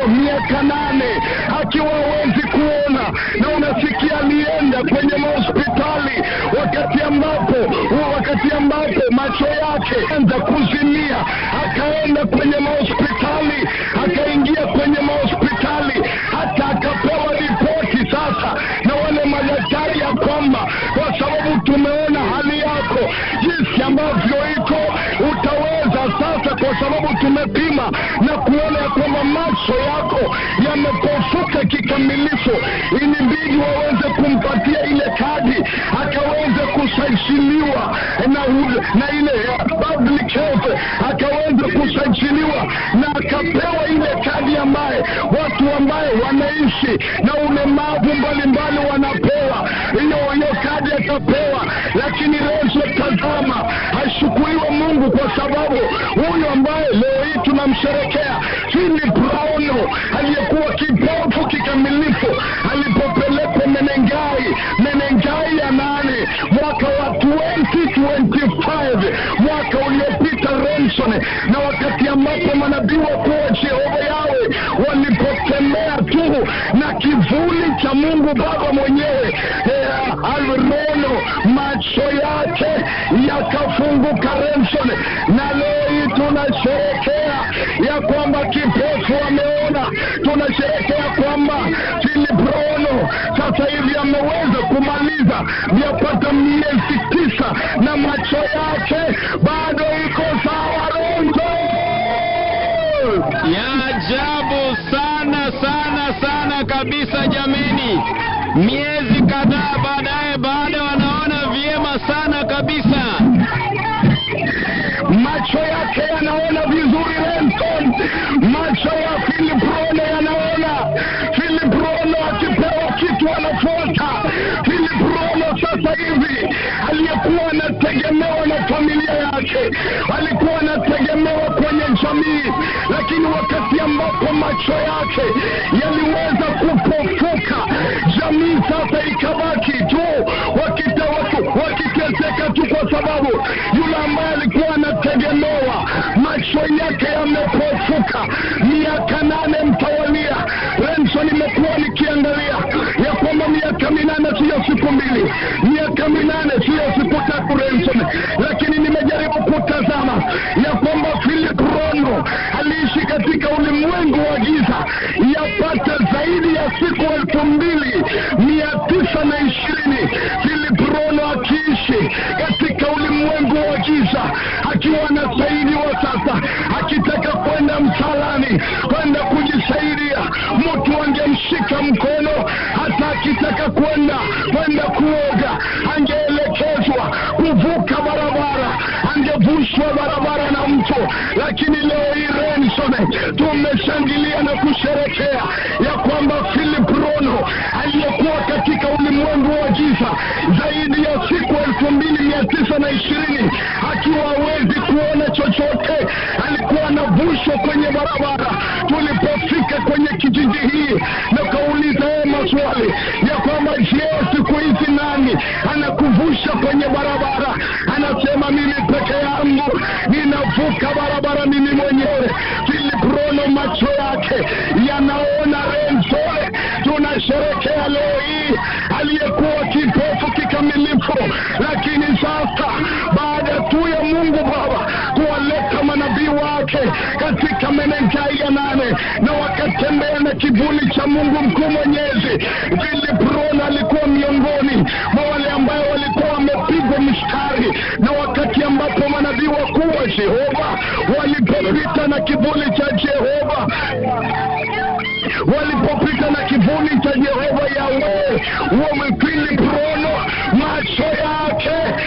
miaka nane akiwa hawezi kuona, na unasikia alienda kwenye mahospitali wakati ambapo wakati ambapo macho yake anza kuzimia, akaenda kwenye mahospitali, akaingia kwenye mahospitali, hata akapewa ripoti sasa na wale madaktari ya kwamba kwa sababu tumeona hali yako jinsi ambavyo iko, utaweza sasa, kwa sababu tumepima na kuona ya kwamba macho yako yamepofuka kikamilifu, ilibidi waweze kumpatia ile kadi akaweze kusajiliwa na, hu- na ile ya public health akaweze kusajiliwa na akapewa ile kadi ambaye watu ambaye wanaishi na ulemavu mbalimbali wanapewa hiyo hiyo kadi atapewa, lakini Rezo, tazama, ashukuriwe Mungu kwa sababu huyu ambaye leo hii tunamsherekea Philip Rauno aliyekuwa kipofu kikamilifu alipopelekwa Menengai, Menengai ya nane mwaka wa 2025 mwaka uliopita Remson, na wakati ambapo manabii wakuu wa Jehova yawe walipotembea tu na kivuli cha Mungu Baba mwenyewe eh, Alrono, macho yake yakafunguka Remson, na leo hii tunasherekea ya kwamba kipofu ameona, tunasherekea kwamba Philip Rono sasa hivi ameweza kumaliza yapata miezi tisa na macho yake bado iko sawa. Ronzo ya ajabu sana sana sana kabisa jameni. Miezi kadhaa baadaye, bado wanaona vyema sana kabisa. macho yake yanaona vizuri Renton, macho ya Philip Rono yanaona. Philip Rono akipewa kitu anafuata. Philip Rono sasa hivi aliyekuwa anategemewa na familia yake, alikuwa anategemewa kwenye jamii, lakini wakati ambapo macho yake yaliweza kupofuka, jamii sasa ikabaki tu wakita, waki- wakiteseka tu kwa sababu yule ambaye alikuwa anategemewa macho yake yamepofuka. Miaka nane mtawalia. Renson, imekuwa nikiangalia ya kwamba miaka minane siyo siku mbili, miaka minane siyo siku tatu Renson, lakini nimejaribu kutazama ya kwamba Philip Rono aliishi katika ulimwengu wa giza yapata zaidi ya siku elfu mbili mia tisa na ishirini Philip Rono akiishi katika ulimwengu wa giza akiwa anasaidiwa sasa, akitaka kwenda msalani, kwenda kujisaidia, mtu angemshika mkono, hata akitaka kwenda kwenda kuoga, angeelekezwa kuvuka barabara, angevushwa barabara na mtu. Lakini leo hii Renson, tumeshangilia na kusherekea ya kwamba Philip Rono aliyekuwa katika ulimwengu wa giza zaidi ya siku elfu mbili mia tisa na ishirini akiwa hawezi kuona chochote, alikuwa anavushwa kwenye barabara. Tulipofika kwenye kijiji hii na kauliza yeye maswali ya kwamba je, siku hizi nani anakuvusha kwenye barabara? Anasema mimi peke yangu ninavuka barabara mimi mwenyewe. Philip Rono macho yake yanaona Renzoe, tunasherekea leo hii aliyekuwa kipofu kikamilifu, lakini sasa baada tu ya Mungu Baba kuwaleta manabii wake katika Menengai ya nane na wakatembea na kivuli cha Mungu mkuu mwenyezi, Philip Rono alikuwa miongoni mwa wale ambao walikuwa wamepigwa mstari, na wakati ambapo manabii wakuu wa Jehova walipopita na kivuli cha Jehova walipopita na kivuli cha Jehova Yawe wamepita